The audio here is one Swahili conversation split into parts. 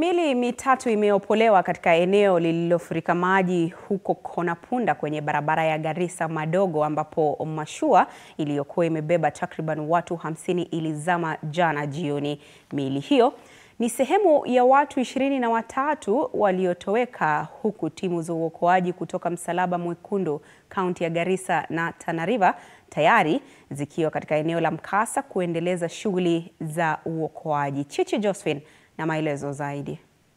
Mili mitatu imeopolewa katika eneo lililofurika maji huko Konapunda kwenye barabara ya Garissa Madogo ambapo mashua iliyokuwa imebeba takriban watu hamsini ilizama jana jioni. Miili hiyo ni sehemu ya watu ishirini na watatu waliotoweka huku timu za uokoaji kutoka Msalaba Mwekundu kaunti ya Garissa na Tana River tayari zikiwa katika eneo la mkasa kuendeleza shughuli za uokoaji. Chichi Josephine na maelezo zaidi.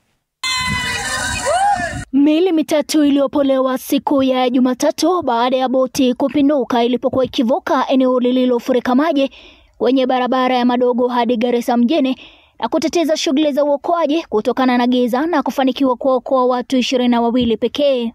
Miili mitatu iliyopolewa siku ya Jumatatu baada ya boti kupinduka ilipokuwa ikivuka eneo lililofurika maji kwenye barabara ya Madogo hadi Garissa mjini na kuteteza shughuli za uokoaji kutokana na giza na kufanikiwa kuokoa watu ishirini na wawili pekee.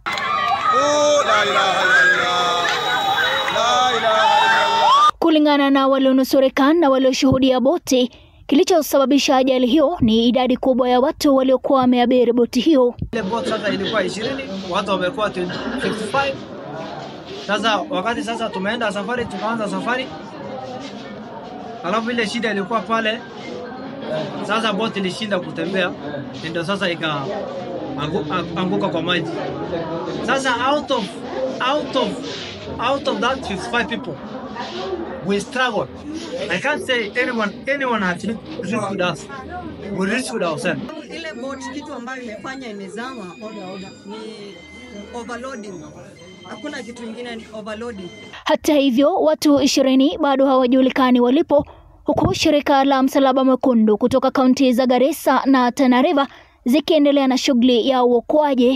Kulingana na walionusurika na walioshuhudia boti, kilichosababisha ajali hiyo ni idadi kubwa ya watu waliokuwa wameabiri boti hiyo. Ile boti sasa ilikuwa 20, watu wamekuwa 55. Sasa wakati sasa tumeenda safari, tukaanza safari, alafu ile shida ilikuwa pale sasa boti ilishinda kutembea, ndio sasa ikaanguka kwa maji. Sasa out of out of out of that 55 people we struggled. I can't say anyone anyone has rescued us. We rescued ourselves. Ile boat kitu ambayo imefanya imezama ni overloading. Hakuna kitu kingine, ni overloading. Hata hivyo, watu ishirini bado hawajulikani walipo huku shirika la Msalaba Mwekundu kutoka kaunti za Garissa na Tana River zikiendelea na shughuli ya uokoaji.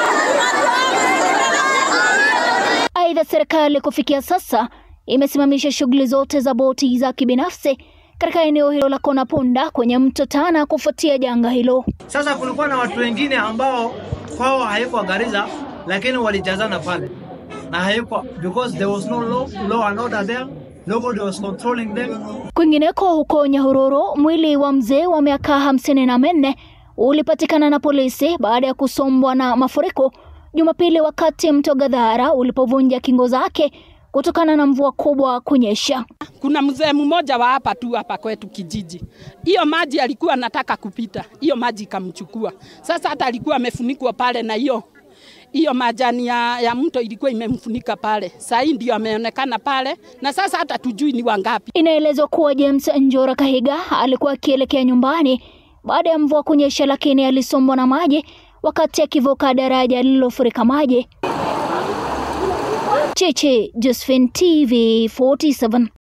Aidha, serikali kufikia sasa imesimamisha shughuli zote za boti za kibinafsi katika eneo hilo la Konapunda kwenye mto Tana kufuatia janga hilo. Sasa kulikuwa na watu wengine ambao kwao haikuwa Garissa, lakini walijazana pale na haikuwa because there was no law, law and order there. Nobody was controlling them. Kwingineko huko Nyahururu, mwili wa mzee wa miaka hamsini na minne ulipatikana na polisi baada ya kusombwa na mafuriko Jumapili wakati mto Gadhara ulipovunja kingo zake kutokana na mvua kubwa kunyesha. Kuna mzee mmoja wa hapa tu hapa kwetu kijiji, hiyo maji alikuwa anataka kupita, hiyo maji ikamchukua. Sasa hata alikuwa amefunikwa pale na hiyo hiyo majani ya, ya mto ilikuwa imemfunika pale. Saa hii ndio ameonekana pale, na sasa hata tujui ni wangapi. Inaelezwa kuwa James Njora Kahiga alikuwa akielekea nyumbani baada ya mvua kunyesha, lakini alisombwa na maji wakati akivuka daraja lililofurika maji. Chichi Josephine, TV 47.